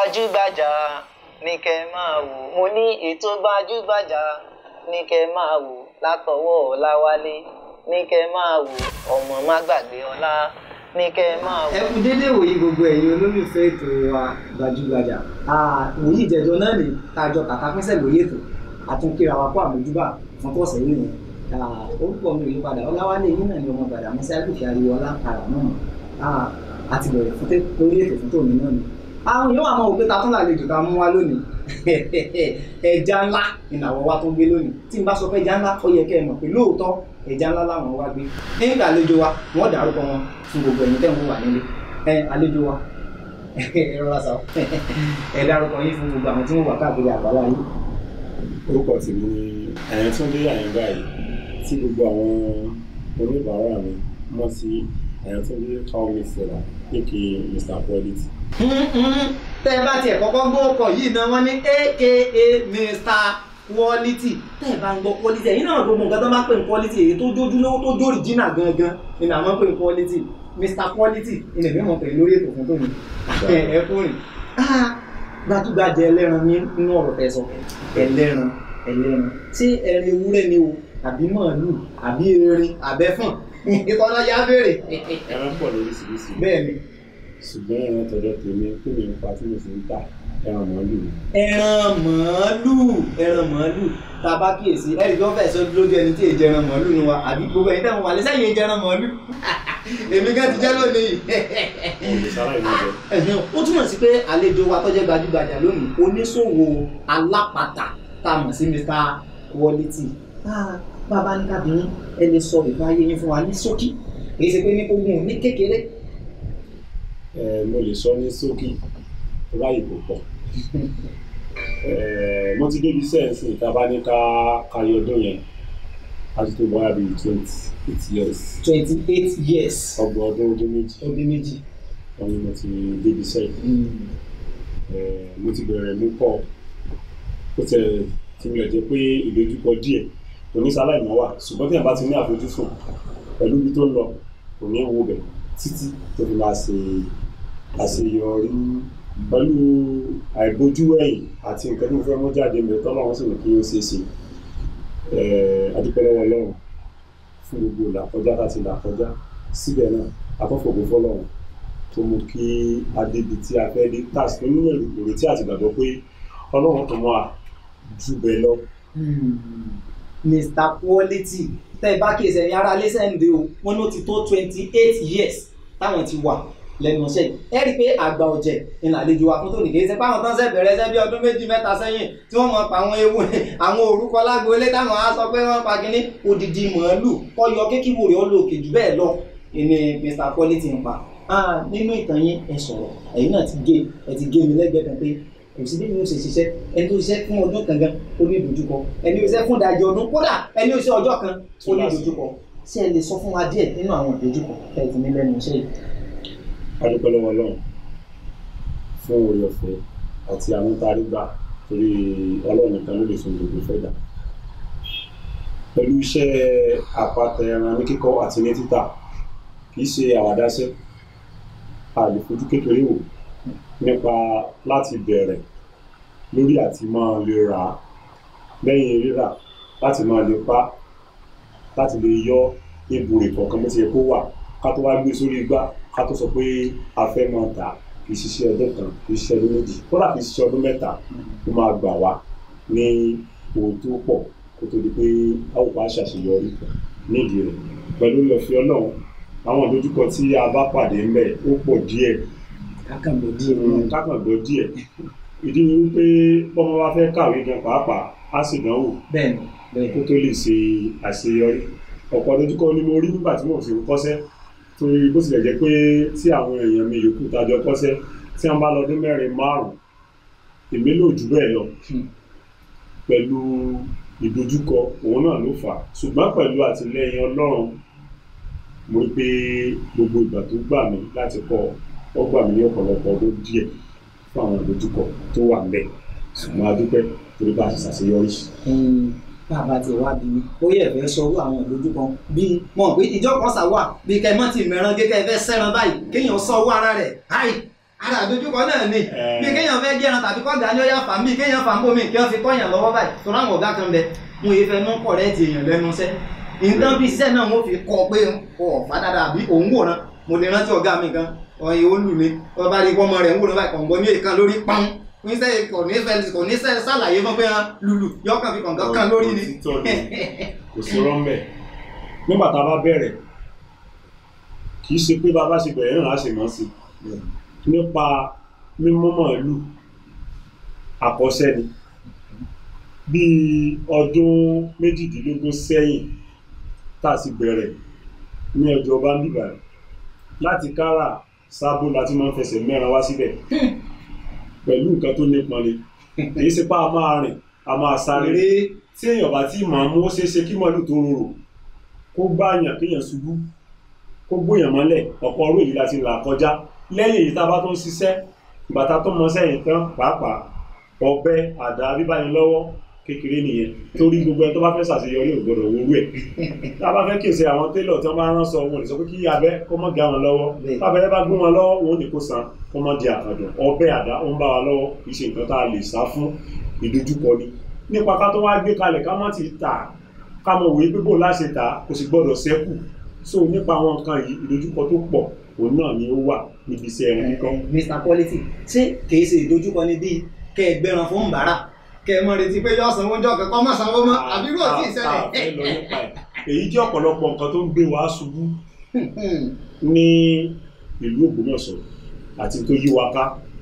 gbajúgbajà ní kẹ́ máa wò mo ní ètò gbajúgbajà ní kẹ́ máa wò látọwọ́ ọláwálé ní kẹ́ máa wò ọmọ má gbàgbé ọlá ní kẹ́ máa wò. ẹ kú déédéé wòye gbogbo ẹ̀yin olólùfẹ́ ètò wa gbajúgbajà wòye ìjẹjọ náà ní tàjọ kàkà pínṣẹ̀ lórí ètò àtúnkìrà wa kó àmójúbà fún tọ̀sẹ̀ yìí nìyẹn orúkọ mi ò yí padà ọláwálé yín náà ni ọmọ gbàdá mọ́sí àgbèfì ariwo ọlákàrà náà àti bẹ̀rẹ̀ fún tẹ́ lórí ètò fún tòun náà ni. àwọn yóò wà máa wò pé ta tún làlejò ta mú wá lónìí ẹja ńlá ìnáwó wa tó gbé lónìí tí n bá sọ pé ẹja ńlá ó yẹ kẹ́ ẹ mọ̀ pé lóòótọ́ ẹja ńlá làwọn wá gbé nígbà àlejò wa wọ́n dárúkọ wọn fún gbogbo ẹ̀yin tẹ́ ń wà nílé ẹ àlejò wa ẹ rọra sọ ẹ dárúkọ yín fún gbogbo àwọn tí wọ́n wà káàkiri àgbáwá yìí. orúkọ tèmi ni Àyàntúndé Àyàngbá yìí tí gbogbo àwọn oníbàárà mi mọ̀ sí Àyàntúndé call me seller aka Mr Quality. tẹ́ ẹ bá tiẹ̀ kọ́kọ́ gbọ́ ọkọ̀ yìí náà wọ́n ní aka Mr quality tẹ́ ẹ bá ń gbọ́ quality ẹ̀yin náà gbogbo nǹkan tó bá pè ní quality èyí tó jójú lówó tó jó original gangan ni àwọn pè ní quality Mr quality ilẹ̀ mi mọ̀ pé lórí ètò fún tòun ẹ kú rìn gbajúgbajà ẹlẹ́ran ní inú ọ̀rọ̀ tẹ́ sọ ẹlẹ́ran ẹlẹ́ran ṣé ẹran ewúrẹ́ ni o àbí màálù àbí erin àbẹ́fọ̀n ìtọ́nà yá béèrè. ẹran pọ̀ lóríṣiríṣi bẹ́ẹ̀ ni. ṣùgbọ́n ẹran tọ̀dọ̀ tèmi kí ni ipa tí mo sì ń tà ẹran màálù ni. ẹran màálù ẹran màálù tá a bá kíyèsí ẹ̀rí tó fẹ́ sọ lójú ẹni tí èjì ẹran màálù ni wa àbí gbogbo ẹ̀yin tẹ̀wọ̀n wà lẹ́sẹ̀ yẹn jẹ ẹran màálù èmi gan ti jẹ́ lónìí. olùsára ìlú jẹ. ẹ̀hìn ó túmọ̀ sí pé àlejò wa tó jẹ́ gbajúgbajà lónìí oníṣòwò alápatà tá a mọ̀ sí Mr Quality bàbá ní kábìnrin ẹ lè sọ ìbáyé yín fún wa ní ṣókí èyí ṣe pé ní ogun ní kékeré. ẹ mo lè sọ ní ṣókí ráyè kò pọ̀ mo ti débi sẹ́ẹ̀sì ìta bá ní ká káyọ ọdún yẹn a ti tó bọ́yá bíi twenty eight years. twenty eight years. ọgbọ̀n ọdún ọdún méjì. ọdún méjì. wọ́n ní mo ti débi sẹ́ẹ̀sì. mo ti bẹ̀rẹ̀ mú pọ̀ ó tẹ̀ tí mi ò jẹ́ pé ìdojúkọ díẹ̀ onísàlàyé mọ́ wà ṣùgbọ́n tí a bá ti ní àfojúsùn pẹ̀lú ibi tó ń lọ kò ní wo bẹ̀ títí tó fi máa ṣe àṣeyọrí pẹ̀lú àìbójú ẹ̀yìn àti nǹkan tí mo fẹ́ mú jáde mi tọ́lọ́ wọn sì ní kí ó ṣeé ṣe adúpẹ́ lọ́wọ́ Ọlọ́run fún gbogbo làkọjá láti làkọjá síbẹ̀ náà afọ́fọ̀gbọ́ fọlọ́run tó mú kí adébi tí a fẹ́ dé tàṣí nínú ìrètí àti ìgbàgbọ́ pé Ọlọ́run tó mọ́ a jù bẹ́ẹ̀ lọ. Mr Quality tẹ́ ẹ bá kí ẹsẹ̀ yàrá lẹ́sẹ̀ǹdẹ̀ o wọ́n ló ti tó twenty eight years táwọn ti wà lẹ́nu iṣẹ́ yìí ẹ rí i pé àgbà ọ̀jẹ̀ ni àlejò wa fún tòní kì í ṣe báwọn tán ṣe bẹ̀rẹ̀ ṣẹ́ bí ọdún méjì mẹ́ta sẹ́yìn tí wọ́n mọ̀ pa àwọn ewu àwọn orúkọ lágboolé táwọn á sọ pé wọ́n pa kínní odidi màálù kọ́yọ kékìwò rẹ̀ ó lò òkè jù bẹ́ẹ̀ lọ ni Mr Quality ń pa nínú ìtàn yín ẹ sọ̀rọ̀ ẹ̀yin náà ti gé ẹ ti gé mi lẹ́gbẹ̀ẹ́ kan pé kò sí bí mi ò ṣe ṣiṣẹ́ ẹni tó ṣiṣẹ́ fún ọdún kan gan ó ní ìdojúkọ ẹni tó ṣiṣẹ́ fún ìdajì ọdún kódà ẹni tó ṣe ọjọ́ kan ó ní ìdojúkọ ṣé ẹ lè sọ fún wa díẹ̀ nínú àwọn ìdojúkọ tẹ́ ẹ ti ní lẹ́nu iṣẹ́ yìí. adúpẹ́ lọ́wọ́ Ọlọ́run fún oore ọ̀fẹ́ àti àwọn tá a rí gbà torí Ọlọ́run nìkan ló lè fún gbogbo fẹ́ dà pẹ̀lú iṣẹ́ àpáta ẹran ní kíkọ́ àti ní títà kì í ṣe àwàdáṣẹ́ a lè fojú kékeré wò nípa láti bẹ̀rẹ̀ lórí àti máa lè rà á lẹ́yìn rírà láti máa lè pa láti lè yọ ebùrè kọ̀ọ̀kan bó ti yẹ kó wà ká tó wá gbé sórí igbá ká tó sọ pé a fẹ́ máa tà kì í ṣiṣẹ́ ọdún kan kì í ṣiṣẹ́ ọdún méjì kódà kì í ṣiṣẹ́ ọdún mẹ́ta ó máa gbà wá ní owó tó pọ̀ kó tó di pé a ò bá ṣàṣeyọrí nídìí rẹ̀ pẹ̀lú ìlọ́fẹ́ ọlọ́run àwọn ìdojúkọ tí a bá pàdé ńbẹ̀ ó pọ̀ díẹ̀ kákànbọ̀ díẹ̀ kákàngbọ́ díẹ̀ ìdí ni wípé bọ́mọ bá fẹ́ kàwé gan pàápàá á sì dánwò bẹ́ẹ̀ni bẹ́ẹ̀ni kó tó lè ṣe àṣeyọrí ọ̀pọ̀ ìdojúkọ ni mo rí nígbà tí mo fi ń kọ́ṣẹ́ torí bó tilẹ̀ jẹ́ pé tí àwọn èèyàn mi yòókù tájọ kọ́ṣẹ́ tí wọ́n bá lọ́dún mẹ́rin márùn-ún èmi lò jù bẹ́ẹ̀ lọ pẹ̀lú ìdojúkọ òun náà ló fà á ṣùgbọ́n pẹ̀lú àtìlẹ́yìn Ọlọ́run mo rí pé gbogbo ìgbà tó gbà mí láti kọ́ ọ gbà mí ní ọ̀pọ̀lọpọ̀ ọdún díẹ̀ fún àwọn ìdojúkọ tó wà ńbẹ̀ ṣùgbọ́n a dúpẹ́ torí bá a ti ṣàṣeyọrí. bàbá tí wàá bí mi ó yẹ fẹ́ sọ àwọn ìdojúkọ bíi mọ̀ pé ìjọ kan ṣàwà bíi kẹ́ mọ́ ti mẹ́ràn gẹ́gẹ́ fẹ́ sẹ́ran báyìí kéèyàn sọ owó ara rẹ̀ háì ara àdójúkọ náà ni Eh. bí kéèyàn fẹ́ gẹ́ran tàbí kọ́gà ni ó yà fà mí kéèyàn fà ń bò mí kí wọ́n fi kọ́yàn lọ́wọ́ báyìí tó ráwọn ọ̀gá kan bẹ mo yẹ fẹ́ mú kọ̀rẹ́ẹ̀tì èèyàn lẹ́nu iṣẹ́ nǹkan bí iṣẹ́ náà wọ́n fi kọ́ pé ọ̀ fàdàdà àbí òun wòran mo lè rántí ọ̀gá mi kan ọ̀yìn ó lù mí wọ́n bá rí ọmọ rẹ̀ ń wòran báyìí kọ̀ǹgọ́ ní èèkan lórí pọ́n níṣẹ́ kò ní fẹ́ kò ní sẹ́ sàlàyé fún pé hàn lùlù yọkàn fi kọ̀ǹgọ́ kan lórí ni. Òtítọ́ ni. kò sí rọ́mbẹ̀ nígbà tá a bá bẹ̀rẹ̀ kì í ṣe pé bá a bá ṣe bẹ̀rẹ̀ náà á ṣe mọ́ sí i nípa mímú màálù àkọsẹ́ ni bíi ọdún méjìdínlógún sẹ́yìn tá a sì bẹ̀rẹ̀ ní ọjọ́ bá ń bìbà láti kára sábó láti máa ń fẹsẹ̀ mẹ́ran wá síbẹ̀ pẹ̀lú nǹkan tó nípọn ni kì í ṣe pé a máa rìn a máa sáré eré tí èèyàn bá tí màá mú ó ṣeé ṣe kí màálù tó rorò kó gbààyàn kéèyàn ṣubú kó gbóyàn mọ́lẹ̀ ọ̀pọ̀ ọrú èyí láti là kọjá lẹ́yìn èyí tá a bá tó ń ṣiṣẹ́ bàtà tó mọ sẹ́yìn tán pàápàá ọ̀bẹ àdá bíbáyìí lọ́wọ́ kékeré nìyẹn torí gbogbo ẹni tó bá fẹ́ ṣàṣeyọrí ò gbọdọ̀ wúrú ẹ̀ tá a bá fẹ́ kèsì àwọn télọ̀ tí wọ́n bá rán sọ wọn ò lè sọ pé kí abẹ́ kó mọ́ gé àwọn lọ́wọ́ Bẹ́ẹ̀. tábẹ́rẹ́ bá gún wọn lọ́wọ́ wọn ò ní kó san kó mọ́ di àkàndùn ọ̀bẹ àdá ó ń bá wa lọ́wọ́ kì í ṣe nǹkan tá a lè sá fún ìdojúkọ ni nípa ká tó wá gbé kalẹ̀ ká má ti tà ká mọ̀ wòye pé bó láṣẹ tà kò sì gbọdọ̀ ṣẹ́kù so nípa àwọn nǹkan yìí ìdojúkọ tó pọ̀ òun náà ni ó wà níbi iṣẹ́ ẹran kíkọ́ Mr Quality ṣé kìí ṣe ìdojúkọ ni bíi kẹ ẹ gbẹran fún bàárà kẹ ẹ mọ retí pé yọ sanwó jọ kẹkọ mọ sanwó mọ àbí rò tí ì Tá- tá a fẹ́ lọ ṣẹlẹ̀. nípa ẹ̀. èyí jẹ́ ọ̀pọ̀lọpọ̀ nǹkan tó ń gbé wa ṣubú ní ìlú Ògbómọ̀ṣọ́ àti tó yí wa ká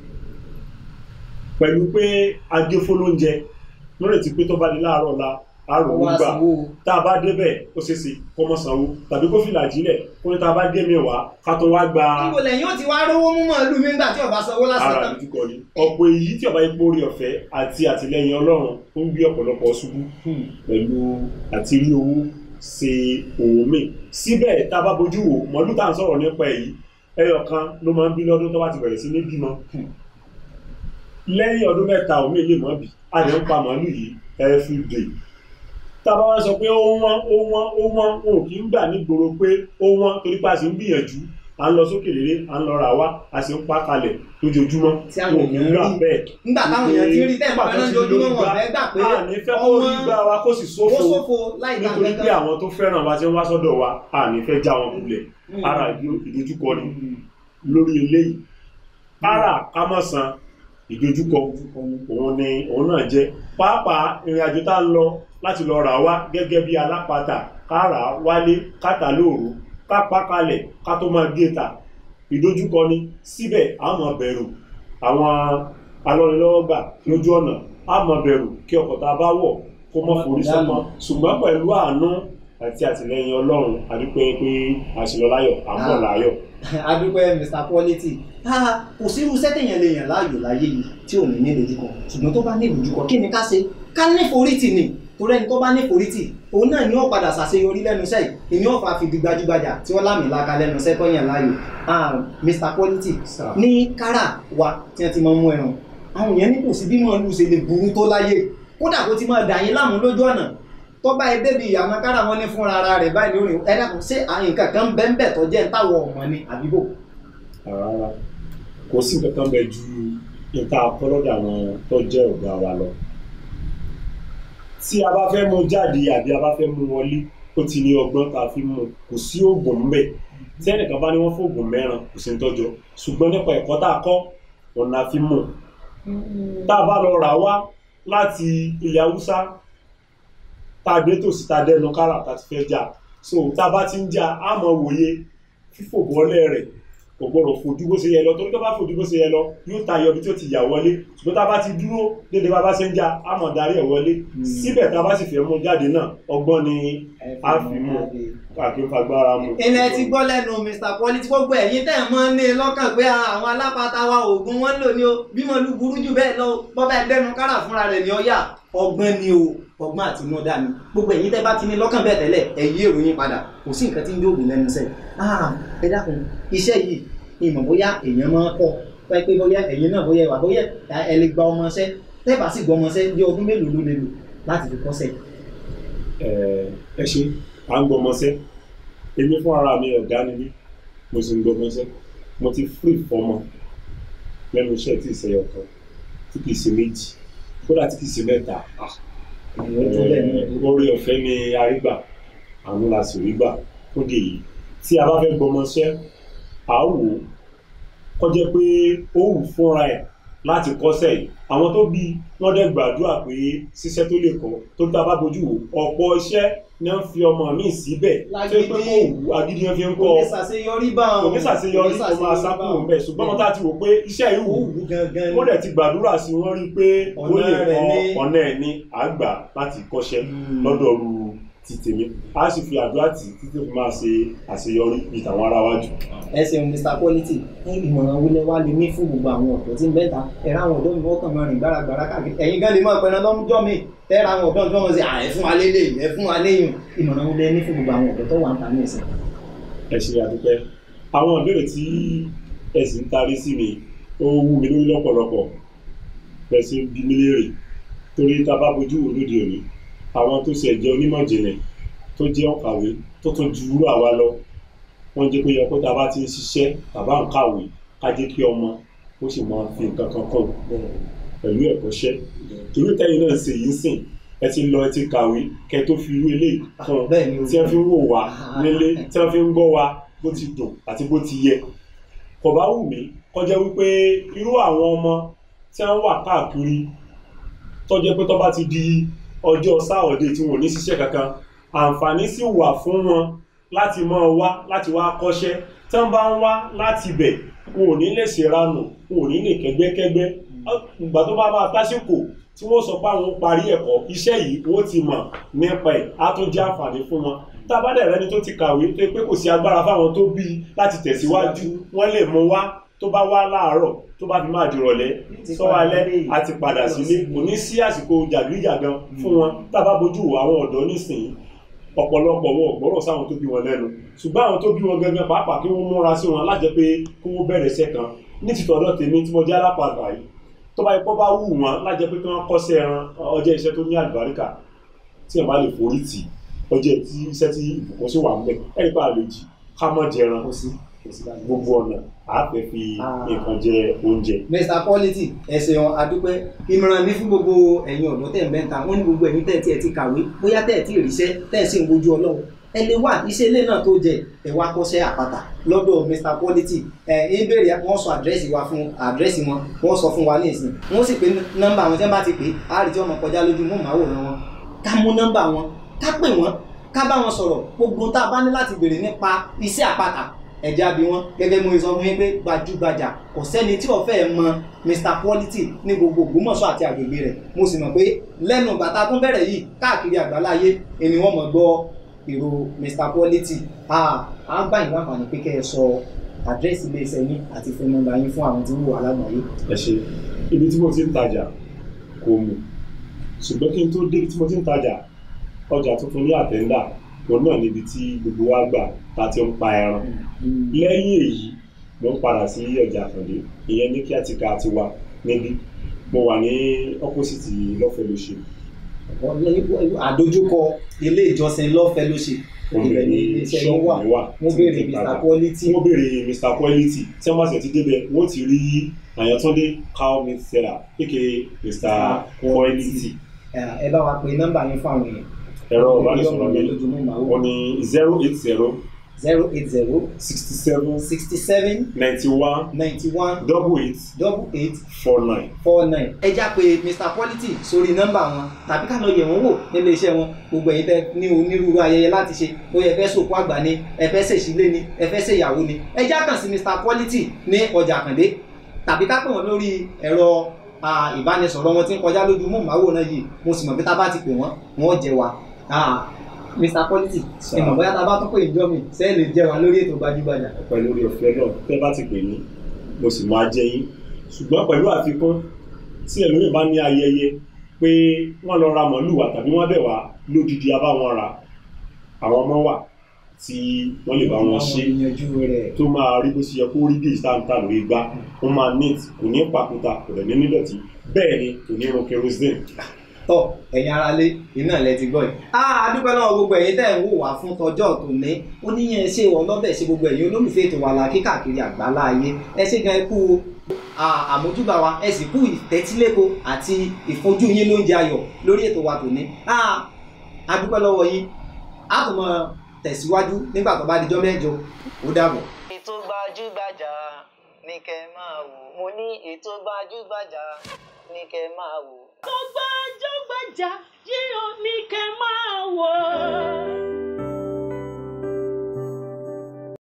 pẹ̀lú pé agéfólóúnjẹ lórètí pé tó bá di láàárọ̀ la àrùn wá gbà sanwó tá a bá débẹ̀ ó ṣeé ṣe kó mọ́ sanwó tàbí kó fìlà jílẹ̀ kó ní tá a bá dé mi wá ká tó wá gba níbo lẹ́yìn ó ti wá rówó mú màálù mi nígbà tí ọba sanwó lásán ara tán. ìdúkọ ni ọ̀pọ̀ èyí tí ọba ipò orí ọ̀fẹ́ àti àtìlẹyìn Ọlọ́run ó ń gbé ọ̀pọ̀lọpọ̀ ṣubú pẹ̀lú àti rí owó ṣe òun mi síbẹ̀ tá a bá bójú wò mọ́lú tá à ń sọ̀rọ̀ nípa èyí ẹyọ kan ló máa ń bí lọ́dún tó bá ti bẹ̀rẹ̀ sí ní bímọ lẹ́yìn ọdún mẹ́ta òun lè mọ́ bì a lè ń pa màálù yìí every day tá a bá wá sọ pé ó wọ́n ó wọ́n ó wọ́n wọn ò kì í gbà nígboro pé ó wọ́n torí pé a sì ń gbìyànjú à ń lọ sókè léré à ń lọ rà wá a sì ń pa kalẹ̀ lójoojúmọ́ Tí àwọn wọn ò kì í èèyàn gbà rí. bẹ́ẹ̀ nígbà táwọn èèyàn ti rí tẹ́ẹ̀ Nígbà tó fẹ́ràn ti lójúmọ́ lórí wọn gbá, fẹ́ gbà pé a ní fẹ́ kó rí gbá wa kó sì ó sófo ṣòfò láì dá nítorí pé àwọn tó fẹ́ràn wa ti ń wá sọ́dọ̀ wa a ní fẹ́ já wọn kulẹ̀ ara ìdí- ìdojúkọ ni lórí eléyìí ara kámọ̀sán ìdojúkọ òun ni òun náà jẹ́ pàápàá ìrìn àjò tá ń lọ láti lọ rà wá gẹ́gẹ́ bí alápatà ká rà á wálé káta lóòrò ká pa kalẹ̀ ká tó máa gé ta ìdojúkọ ni síbẹ̀ a máa bẹ̀rù àwọn alọ́nilọ́wọ́gbà lójú ọ̀nà a máa bẹ̀rù kí ọkọ̀ tá a bá wọ̀ kó mọ́ forí sọ́mọ́ ṣùgbọ́n pẹ̀lú àánú àti àtìlẹyìn ọlọ́run àdúpẹ́ pé àṣìlọ láyọ̀ àmọ́ láyọ̀ adúpẹ́ Mr Quality Ah, kò sí irú sẹ́tẹ̀yàn lè yàn láàyò láyé yìí tí ò ní ní ìdojúkọ ṣùgbọ́n tó bá ní ìdojúkọ kí ni ká ṣe ká ní forítì ni torí ẹni tó bá ní forítì òun náà ni ó padà ṣàṣeyọrí lẹ́nu iṣẹ́ yìí ìní ọ̀fà fìdí gbajúgbajà tí wọ́n lámì láka lẹ́nu iṣẹ́ tó yàn láàyò Ah, Mr Quality ní kárà wa tí wọ́n ti máa ń mú ẹran àwọn èèyàn ní kò sí bí màálù ṣe lè burú tó láyé kódà kó ti máa dà yín láàmú lójú ọ̀nà tó bá ẹ débi ìyàmọ kára wọn ní fúnra ara rẹ̀ báyìí lórí ẹ dákun ṣé àyìn kankan bẹ́ẹ̀ bẹ́ẹ̀ tó jẹ́ ń táwọn ọmọ ni àbíbò. rárá kò sí nǹkan kan bẹ ju nǹkan akọ́lọ́dà àwọn tó jẹ́ ọ̀gá wa lọ. tí a bá fẹ́ mú jáde àbí a bá fẹ́ mú wọlé ó ti ní ọgbọ́n tá a fi mú kò sí oògùn ńbẹ̀ tí ẹnìkan bá ní wọ́n fóògùn mẹ́ràn kò sí ń tọ́jọ́ ṣùgbọ́n nípa ẹ̀kọ́ tá a kọ́ òun la fi mú tá a bá lọ rà wá láti ilẹ̀ haúsá tá a dé tòsí tá a dẹnu kára tá a ti fẹ́ jà so tá a bá ti ń jà á mọ wòye fífò bọ́lẹ̀ rẹ̀ kò gbọdọ̀ fojú bó ṣe yẹ lọ torí tó bá fojú bó ṣe yẹ lọ yóò tayọ ibi tí ó ti yà wọlé ṣùgbọ́n tá a bá ti dúró dédé bá bá ṣe ń jà á mọ̀ darí ẹ̀ wọlé síbẹ̀ tá a bá sì fẹ́ mú jáde náà ọgbọ́n ni a fi mú àfi fagbára mu. ilẹ̀ ti gbọ́ lẹ́nu Mr Quality gbogbo ẹ̀yin tẹ̀ mọ́ ní lọ́kàn pé àwọn alápatà wa oògùn wọn ń lò ní o bí mo lu burú jù bẹ́ẹ̀ lọ bọ́bá ẹgbẹ́nu kára fúnra rẹ̀ ní ọ̀yà ọgbọ́n ni o ọgbọ́n àtinúdá ni gbogbo ẹ̀yin tẹ́ bá ti ní lọ́kàn bẹ́ẹ̀ tẹ́lẹ̀ ẹ yí ìròyìn padà kò sí nǹkan tí ń dóògùn lẹ́nu iṣẹ́ ah ẹ dákun iṣẹ́ yìí ìmọ̀ bóyá èèyàn máa kọ́ pé pé bóyá ẹ̀yin náà bóyá wà bóyá ẹ lè gba ọmọ iṣẹ́ tẹ́ bá sì gbọ́ ọmọ iṣẹ́ bí ọdún mélòó ló lè lò láti fi kọ́ṣẹ́ ẹ ẹ ṣe à ń gbọmọṣẹ́ èmi fún ara mi ọ̀gá ni mí mo sì ń gbọmọṣẹ́ mo ti free fọmọ lẹ́nu iṣẹ́ tí ìṣẹ́yọ kan tí kì í ṣe méjì kódà tí kì í ṣe mẹ́ta ìwọ́n tó bẹ́ẹ̀ náà orí ọ̀fẹ́ ni arígbà àwọn la sì rí gbà fúndì yìí tí a bá fẹ́ gbọmọṣẹ́ à á wò ó kọjá pé ó wù fúnra ẹ̀ láti kọ́ṣẹ́ yìí àwọn tó bí wọ́n dẹ̀ gbàdúrà pé ṣiṣẹ́ tó lè kọ́ tó tá a bá bójú wò ọ̀pọ̀ iṣẹ́ ni wọ́n fi ọmọ mi síbẹ̀ tó pé kó wù agídí wọn fi ń kọ́ kò ní ṣàṣeyọrí bá kò ní ṣàṣeyọrí kò máa sákúrò ń bẹ̀ ṣùgbọ́n wọn tá ti wò pé iṣẹ́ yìí wù wù gangan wọ́n dẹ̀ ti gbàdúrà sí wọ́n rí i pé ó Ọ̀nà lè rẹ̀ kọ́ ní- ọ̀nà ẹ̀ ní àgbà láti kọ́ṣẹ́ Mm. lọ́dọ̀ ru ti tèmi a sì fi àdúrà tì títí fi máa ṣe àṣeyọrí bíi tàwọn ará wájú. ẹ ṣeun mr quality ní ìmọ̀ràn wúlẹ̀ wá lè ní fún gbogbo àwọn ọ̀dọ́ tí ń bẹ́ta ẹ̀rọ àwọn ọ̀dọ́ mi wọ́n kàn máa rìn gbáragbára káàkiri ẹ̀yin gan lè máa pẹ̀lú lọ́jọ́ mi tẹ́ra àwọn ọ̀dọ́ tí wọ́n mọ̀ sí à ẹ̀ fún wa lélẹ̀ ẹ̀ fún wa léyìn ìmọ̀ràn wúlẹ̀ ní fún gbogbo àwọn ọ̀dọ́ tó wà ń ta ní ẹ̀sìn. ẹ ṣe àdúpẹ́ àwọn ìbéèrè tí ẹ sì ń tarí sí mi ó wú mi lórí lọ́pọ̀lọpọ̀ bẹ́ẹ̀ ṣe ń bí mi léèrè torí tá a bá bójú wò lóde òní àwọn tó ṣe jẹ́ onímọ̀ ìjìnlẹ̀ tó jẹ́ ọ̀kàwé tó tún ju wúrà wa lọ wọ́n jẹ́ pé yẹ kó tá a bá ti ń ṣiṣẹ́ tàbá ń kàwé ká jẹ́ kí ọmọ ó sì máa fi nǹkan kan kàn pẹ̀lú ẹ̀kọ́ṣẹ́ torí tẹ́yìn náà ṣe yìí sìn ẹ ti lọ ẹ ti kàwé kẹ tó fi irú eléyìí kan bẹ́ẹ̀ ni o tí wọ́n fi ń wò wá nílé tí wọ́n fi ń gbọ́ wa bó ti dùn àti bó ti yẹ kò bá wù mí kọjá wípé irú àwọn ọmọ tí wọ́n wà káàkiri tó jẹ́ pé tó bá ti di ọjọ́ sáọ̀dẹ̀ tí wọ́n ò ní ṣiṣẹ́ kankan àǹfààní sì wà fún wọn láti máa wá láti wá kọ́ṣẹ́ tí wọ́n bá ń wá láti bẹ̀ wọn ò ní lè ṣèranù wọn ò ní lè kẹ́gbẹ́kẹ́gbẹ́ ìgbà tó bá máa tásìkò tí wọ́n sọ pé àwọn parí ẹ̀kọ́ iṣẹ́ yìí wọ́n ti mọ̀ nípa ẹ̀ á tún jẹ́ àǹfààní fún wọn tá a bá dẹ̀ rẹ́ni tó ti kàwé tó pé kò sí agbára fáwọn tó bí i láti tẹ̀síwájú wọ́n lè mú wá tó bá wá láàárọ̀ tó bá fi máa dìrọ̀lẹ́ sọ́wọ́ alẹ́ àti padà sílé kò ní sí àsìkò jàgídíjàgan fún wọn tá a bá bójú wo àwọn ọ̀dọ́ nísìnyí ọ̀pọ̀lọpọ̀ wọn ò gbọ́rọ̀ sáwọn tó bí wọn lẹ́nu ṣùgbọ́n àwọn tó bí wọn gangan pàápàá kí wọ́n múra sí wọn lájẹ́ pé kí wọ́n bẹ̀rẹ̀ iṣẹ́ kan ní tìtọ̀dọ̀ tèmi tí mo jẹ́ alápàdà yìí tó bá ipò bá wù wọn lájẹ́ pé kí wọ́n kọ́ṣẹ́ ẹran ọjọ́ iṣẹ́ tó ní àlùbáríkà tí wọn bá lè forí tì ọjọ́ tí iṣẹ́ tí ìbùkún sí wà ń bẹ̀ ẹ̀rí pa àlejò ká mọ́ jẹran kò sí kò sí báyìí. gbogbo ọ̀nà àáfẹ́ fi Ah. nǹkan jẹ oúnjẹ. mr quality ẹsẹ̀ wọn adúpẹ́ ìmọ̀ràn ní fún gbogbo ẹ̀yin ọ̀dọ́ tẹ̀ ń bẹ́ta wọ́n ní gbogbo ẹ̀yin tẹ̀ tí ẹ ti kàwé bóyá tẹ̀ tí ì ríṣẹ́ tẹ̀ sí ń wojú ọlọ́run ẹ lè wá iṣẹ́ ilé náà tó jẹ ẹ wá kọ́ṣẹ́ àpáta lọ́dọ̀ mr quality ẹ ń béèrè wọ́n sọ àdírẹ́sì wa fún àdírẹ́sì wọn wọ́n sọ fún wa ní ìsìn wọ́n sì pé nọ́mbà wọn tí wọ́n bá ti pè é á rí tí wọ́n mọ̀ kọjá lójú mọ́ màwòrán wọn ká mú nọ́mbà wọn ká pè wọ́n ká bá wọn sọ̀rọ̀ gbogbo tá a bá ní láti béèrè nípa iṣẹ́ àpáta ẹ̀já bí wọ́n gẹ́gẹ́ bí mo sọ fún yín pé gbajúgbajà kò sẹ́ni tí ó fẹ́ mọ mr quality ní gbogbo Ògbómọ̀ṣọ́ àti àgbègbè rẹ̀ mo sì mọ̀ pé lẹ́nu ìgbà tá a tún bẹ̀rẹ̀ yìí káàkiri àgbáláyé ẹni wọ́n mọ̀ gbọ́ èrò mr quality a à ń gbà yín láǹfààní pé kẹ́ ẹ sọ àdírẹ́sì iléeṣẹ́ yín àti fún nọ́mbà yín fún àwọn tí ń wò alágbàáyé. ẹ ṣe ibi tí mo ti ń tajà kò mù ṣùgbọ́n kí n tó débi tí mo ti ń tajà ọjà tuntun ní àtẹ́ńdà òun náà níbi tí gbogbo wa gbà tá a ti ń pa ẹran lẹ́yìn èyí mo ń padà sí ọjà àkàndé ìyẹn ní kí á ti ka ti wa níbí mo wà ní ọ́pọ́sìtì lọ́fẹ̀ẹ́ lóṣù àdójúkọ ilé ìjọsìn lọ́fẹ̀ẹ́ ló ṣe ibẹ̀ ni iléeṣẹ́ yín wà mi wà mo tí mo béèrè ti ń mr tajà. quality wọ́n béèrè mr quality tí wọ́n bá ṣe ti débẹ̀ wọ́n ti rí àyàntúndé cow meat seller aka mr quality ẹ ẹ bá wa pe nọ́mbà yín fún àwọn èèyàn. ẹ̀rọ ìbánisọ̀rọ̀ mi lójúmọ́ màá wọ́n ní zero eight zero zero eight zero sixty seven sixty seven ninety one ninety one double eight double eight four nine. four nine. ẹ já pé mr quality sórí nọ́mbà wọn tàbí ká lọ yẹ̀ wọ́n wò nílé iṣẹ́ wọn gbogbo ẹ̀yin tẹ́ ní onírúurú ayẹyẹ láti ṣe bóyá ẹ fẹ́ sòkú àgbà ni ẹ fẹ́ ṣèṣílé ni ẹ fẹ́ ṣèyàwó ni ẹ já kàn sí mr quality ní ọjà àkàndé tàbí ká pè wọ́n lórí ẹ̀rọ ah, ìbánisọ̀rọ̀ wọn tí ń kọjá lójú mú màwòrán yìí mo sì mọ̀ pé tá a bá ti pè wọ́n wọ́n jẹ wa Ah, mr quality ìmọ̀ bóyá tá a bá tún pè ìjọ mi sẹ́ẹ̀lì jẹ wa lórí ètò gbajúgbajà. pẹ̀lú orí ọ̀fẹ́ náà tẹ́ bá ti pè mí mo sì máa jẹ́ yín ṣùgbọ́n pẹ̀lú àfikún tí ẹlòmíì bá ní ayẹyẹ pé wọ́n lọ ra màlúù tàbí wọ́n bẹ̀ wá lódìdí abá wọn ra àwọn ọmọ wà tí wọ́n lè bá wọn ṣe Àwọn ìyànjú rẹ̀. tó máa rí bó ṣe yẹ kó rí bí ìsáǹtà lórí gbá ó máa neat kò ní pàkúta kò dẹ̀ ní nídọ̀tí bẹ́ẹ̀ ni kò ní irun kerosene tọ ẹ̀yin aráalé iná lẹ ti gbọ́ yìí. a adúpẹ́ náà gbogbo ẹ̀yin tẹ́ ń wò wá fún tọjọ́ tòní oníyẹn ṣe ọlọ́bẹ̀ ṣe gbogbo ẹ̀yin olólùfẹ́ ètò wà láàkí káàkiri àgbálá ayé ẹ ṣe gan ikú àmójúbà wa ẹ sì kú ìtẹ́tíléko àti ìfojú yín lóúnjẹ ayọ̀ lórí ètò wa tòní a dúpẹ́ lọ́wọ́ yín a tún máa tẹ̀síwájú nígbà tó bá dijọ́ mẹ́jọ ó dàbọ̀. ètò gbajúgbajà ní kẹ́ máa wò mo ní ètò gbajúgbajà ní kẹ́ máa wò. tó gbajúgbajà